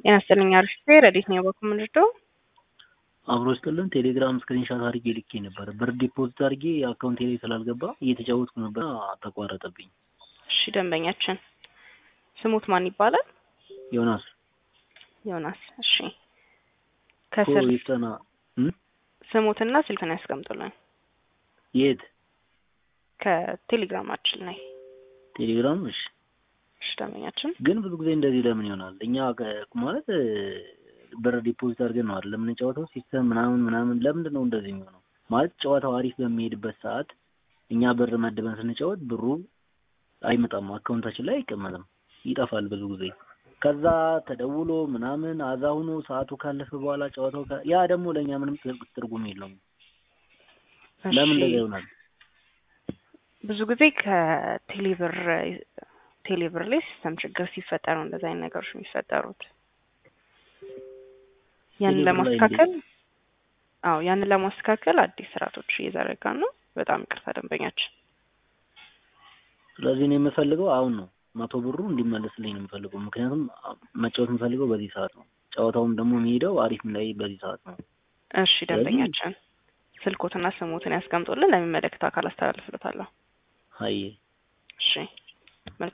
ጤና ይስጥልኝ አሪፍ ረዲት ነው በኩል ምንድነው አብሮ ስጥልን ቴሌግራም ስክሪንሻት አድርጌ ልኬ ነበር። ብር ዲፖዚት አድርጌ አካውንቴ ላይ ስላልገባ እየተጫወትኩ ነበር፣ ተቋረጠብኝ። እሺ ደንበኛችን ስሙት ማን ይባላል? ዮናስ ዮናስ። እሺ ከስር ይፍጠና ስሙትና ስልክን ያስቀምጡልኝ የት ከቴሌግራማችን ላይ ቴሌግራም። እሺ እሺ ደንበኛችን ግን ብዙ ጊዜ እንደዚህ ለምን ይሆናል? እኛ ማለት ብር ዲፖዚት አድርገን ነው አይደል የምንጫወተው? ሲስተም ምናምን ምናምን ለምንድን ነው እንደዚህ የሚሆነው? ማለት ጨዋታው አሪፍ በሚሄድበት ሰዓት እኛ ብር መድበን ስንጫወት ብሩ አይመጣም፣ አካውንታችን ላይ አይቀመጥም፣ ይጠፋል ብዙ ጊዜ። ከዛ ተደውሎ ምናምን አዛ ሆኖ ሰዓቱ ካለፈ በኋላ ጨዋታው ያ ደግሞ ለእኛ ምንም ትርጉም የለውም። ለምን እንደዛ ይሆናል? ብዙ ጊዜ ከቴሌብር ቴሌብር ላይ ሲስተም ችግር ሲፈጠር ነው እንደዚህ አይነት ነገሮች የሚፈጠሩት። ያንን ለማስተካከል አዎ ያንን ለማስተካከል አዲስ ስርዓቶች እየዘረጋን ነው። በጣም ይቅርታ ደንበኛችን። ስለዚህ ነው የምፈልገው አሁን ነው መቶ ብሩ እንዲመለስልኝ ነው የምፈልገው። ምክንያቱም መጫወት የምፈልገው በዚህ ሰዓት ነው። ጨዋታውም ደግሞ የሚሄደው አሪፍ ላይ በዚህ ሰዓት ነው። እሺ ደንበኛችን ስልኮትና ስሞትን ያስቀምጡልን፣ ለሚመለከተው አካል አስተላልፍለታለሁ። አይ እሺ